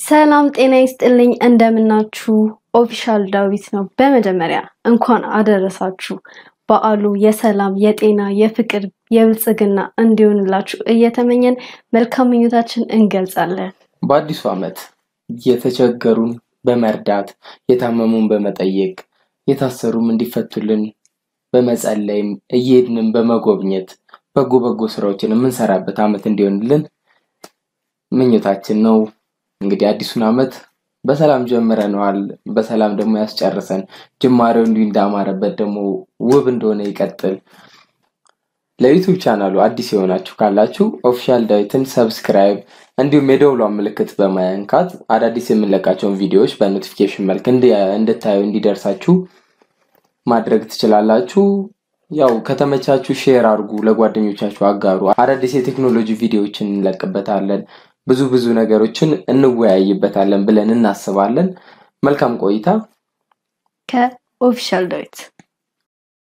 ሰላም ጤና ይስጥልኝ። እንደምናችሁ ኦፊሻል ዳዊት ነው። በመጀመሪያ እንኳን አደረሳችሁ። በዓሉ የሰላም የጤና የፍቅር የብልጽግና እንዲሆንላችሁ እየተመኘን መልካም ምኞታችን እንገልጻለን። በአዲሱ ዓመት የተቸገሩን በመርዳት የታመሙን በመጠየቅ የታሰሩም እንዲፈቱልን በመጸለይም እየሄድንም በመጎብኘት በጎ በጎ ስራዎችን የምንሰራበት ዓመት እንዲሆንልን ምኞታችን ነው። እንግዲህ አዲሱን ዓመት በሰላም ጀምረነዋል። በሰላም ደግሞ ያስጨርሰን። ጅማሬው እንዲሁ እንዳማረበት ደግሞ ውብ እንደሆነ ይቀጥል። ለዩቱብ ቻናሉ አዲስ የሆናችሁ ካላችሁ ኦፊሻል ዳዊትን ሰብስክራይብ እንዲሁም የደውሏን ምልክት በመንካት አዳዲስ የምንለቃቸውን ቪዲዮዎች በኖቲፊኬሽን መልክ እንድታዩ እንዲደርሳችሁ ማድረግ ትችላላችሁ። ያው ከተመቻችሁ ሼር አድርጉ፣ ለጓደኞቻችሁ አጋሩ። አዳዲስ የቴክኖሎጂ ቪዲዮዎችን እንለቅበታለን። ብዙ ብዙ ነገሮችን እንወያይበታለን ብለን እናስባለን። መልካም ቆይታ። ከኦፊሻል ዳዊት